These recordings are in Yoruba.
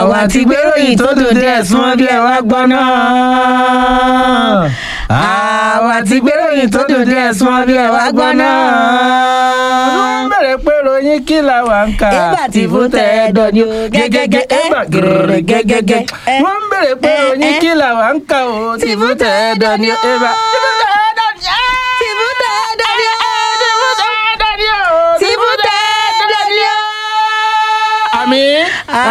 àwa ti gbéròyìn tó dùn díẹ̀ súnmọ́ bí ẹ wá gbọ́ náà. àwa ti gbéròyìn tó dùn díẹ̀ súnmọ́ bí ẹ wá gbọ́ náà. wọ́n bẹ̀rẹ̀ pé ròyìn kí làwa ń kà. Ẹgbà tí fún tẹ ẹ̀dọ̀ ni o. gẹ́gẹ́gẹ́ ẹgbà gẹ̀rẹ̀ gẹ́gẹ́gẹ́. wọ́n bẹ̀rẹ̀ pé ròyìn kí làwa ń kà o. tí fún tẹ ẹ̀dọ̀ ni o. ẹgbà tí fún tẹ ẹ̀dọ̀ ni o. tí fún tẹ ẹ̀dọ̀ ni o. tí fún tẹ ẹ̀dọ̀ ni o. tí fún tẹ ẹ̀dọ̀ ni o. àmín.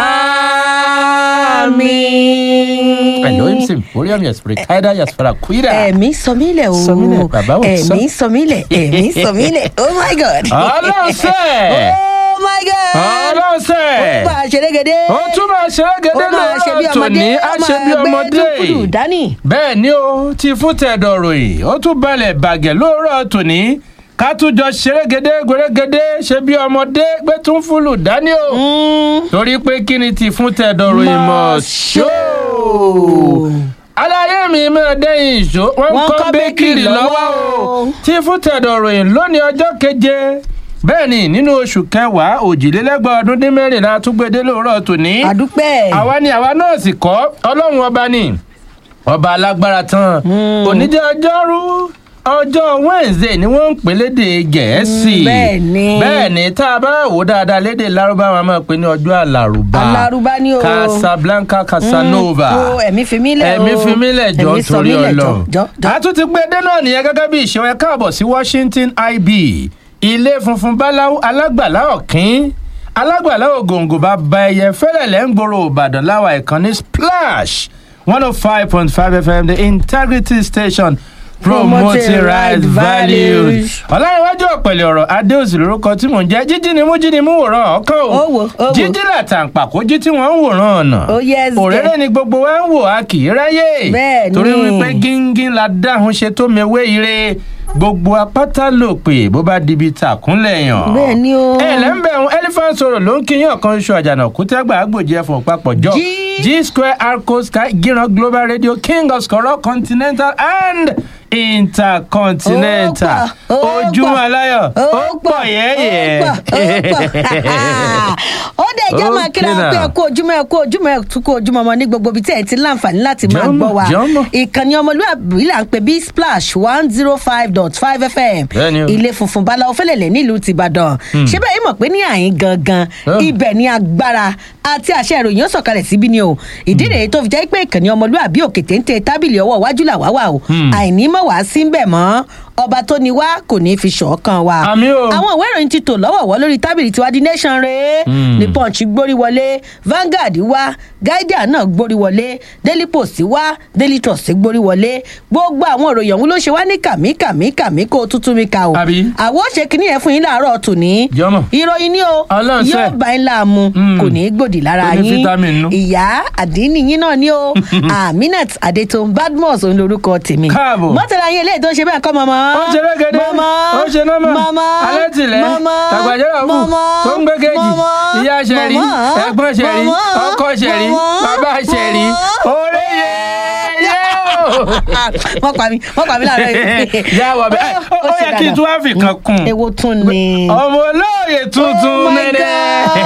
àmín. Elohim Symphorium Yaspretida Yasperaquida. ẹ̀mí sọmílẹ̀ o Sọmílẹ̀, bàbá wò sọ. ẹ̀mí sọmílẹ̀ ẹ̀mí sọmílẹ̀ oh my god ọlọ́sẹ̀. oh my god ọlọ́sẹ̀. ó máa ṣerégedé ó tún máa ṣe é ó gẹ́gẹ́ máa ṣe bí lọ́rọ̀ ọmọdé tòní á ó ṣe bí máa gbé ọmọdé. dúkùdù dání. bẹ́ẹ̀ ni ó ti fún tẹ̀dọ̀ ròyìn ó tún balẹ̀ bàgẹ́ lóòrọ̀ tòní ká tún jọ ṣerégedé gbèrégedé ṣe bí ọmọdé gbé tún fúlù dání o. torí pé kí ni ti fún tẹ̀dọ̀ ròyìn mọ̀ ṣó. aláyé mi máa dẹ́yìn ìṣó wọ́n ń Wọ́n kọ́ kọ́ bẹ́kìrì bẹ́kìrì lọ́wọ́ lọ́wọ́ o. o. tí fún tẹ̀dọ̀ ròyìn lónìí ọjọ́ keje bẹ́ẹ̀ ni nínú oṣù kẹwàá òjìlélẹ́gbọ̀n ọdún dín mẹ́rìnlá tún gbé dé lóòrọ̀ tòní àdúpẹ́ àwa ni àwa náà sì kọ́ ọlọ́run ọba ni ọba alágbára tán oníjẹ́ ọjọ́rú ọjọ́ wednesday ni wọ́n ń pè lédè gẹ̀ẹ́sì Mm, bẹ́ẹ̀ ni. bẹ́ẹ̀ ni tá a bá wò dáadáa lédè lárúbáwá máa pè ní ọjọ́ alárùbá Alárùbá ni o. casablanca casanova o ẹ̀mí fi mí lẹ̀ o ẹ̀mí fi mí lẹ̀ jọ Ẹ̀mí sọ torí mí lẹ̀ jọ, ọlọ́run jọ, jọ. a tún ti gbé dé náà nìyẹn gẹ́gẹ́ bí ìṣe ẹ káàbọ̀ sí washington ib ilé funfun báláwo alágbàlá ọ̀kín alágbàlá ògòǹgò bá ba ẹyẹ fẹ́lẹ̀lẹ́ ń gbòòrò ìbàdàn láwa ìkànnì splash one oh five point five fm the integrity station promoting right values. ọ̀làníwájú ọ̀pẹ̀lẹ̀ ọ̀rọ̀ adéòsì lórúkọ tí mò ń jẹ́ jíjí ni mú jí ni mú wòran ọ̀kan Ó wò, ó wò. jíjí làtàǹpàkò jí tí wọ́n ń wòran ọ̀nà Oh, yes, òréré yes. ni gbogbo wa ń wò a kì í ráyè Bẹ́ẹ̀ ni. torí wípé gíngín la dáhùn ṣe tó mewé ire gbogbo apáta lò pé bó bá dibi tàkúnlẹ̀ yàn. Bẹ́ẹ̀ ni o. ẹ lẹ́ńbẹ̀ ń elephant sọ̀rọ̀ ló ń kíyàn kan oṣù àjànà kútẹ́gbà àgbòjì ẹ̀fọn papọ̀ jọ G- g square arco sky gíran global radio king of skoro continental and intercontinental Ó pọ̀, ó ojúmọ́ pọ̀, aláyọ̀ ó pọ̀ yẹ́yẹ́. ó pọ̀, ó pọ̀. ó dẹ̀ jẹ́ máa kíra Okay wọn pé now. ẹ kú ojúmọ́ ẹ kú ojúmọ́ ẹ tún kú ojúmọ́ ọmọ ní gbogbo ibi tí ẹ ti láǹfààní láti máa Jọ́mọ̀, gbọ́ wa jọ́mọ̀. ìkànnì ọmọlúwàbí là ń pè bí splash one zero five dot five fm Bẹ́ẹ̀ni o. ilé funfun báláwo fẹ́lẹ̀lẹ̀ nílùú tìbàdàn ṣé bẹ́ẹ̀ yìí mọ̀ pé ní àyín gangan Oh. ibẹ̀ ni agbára àti àṣẹ ìròyìn ó sọ̀kalẹ̀ síbí ni o ìdí rèé tó fi jẹ́ pé ìkànnì ọmọlúwàbí òkè téńté tábìlì ọwọ́ iwájú làwá wà o àìní mọ̀ wá sí ń bẹ̀ mọ́ ọba tó ni wá kò ní í fi ṣọ̀ọ́kan wa Àmín o. àwọn ìwé ìròyìn ti tò lọ́wọ̀wọ́ lórí tábìlì tiwa di nation rèé ní punch gbórí wọlé Vanguard wá guardian náà gbórí wọlé daily post wá daily trust gbórí wọlé gbogbo àwọn ìròyìn ọ̀hún ló ṣe wá ní kàmí kàmí kàmí kó o tuntun mi ka o Àbí? àwọn ó ṣe kínní yẹn fún yín láàárọ̀ tòní Jọ́mọ̀. ìròyìn ni o Ọlọ́run ṣe. yóò bá yín láàmú Mm. kò ní í gbòdì lára Ó ní yín vitamin nú. ìyá àdínní yín náà ni o aminat adetun badmus òun lorúkọ tèmi Káàbọ̀. mọ́tàlá yín eléyìí tó ń ṣe bẹ́ẹ̀ kọ́ mọ́mọ́ ó ṣe rẹ́gẹ́dẹ́ mọ́mọ́ ó ṣe nọ́mọ̀ mọ́mọ́ alẹ́tìlẹ́ mọ́mọ́ tàgbàjẹ́rọ̀ fún mọ́mọ́ tó ń gbé kejì mọ́mọ́ ìyá ṣẹ̀rí mọ́mọ́ ẹ̀gbọ́n ṣẹ̀rí mọ́mọ́ ọkọ ṣẹ̀rí mọ́mọ́ bàbá ṣẹ̀rí mọ́mọ́. orí yẹ yẹ o. wọ́n pa mí wọ́n pa mí láàárọ̀ yìí. yà wọ̀ bẹ́ẹ̀ ó Ó ṣe yẹ kí n dáadáa. tún wá fi kan kún èwo tún ni. ọmọ olóòye tuntun Oh my nẹ́nẹ́. God.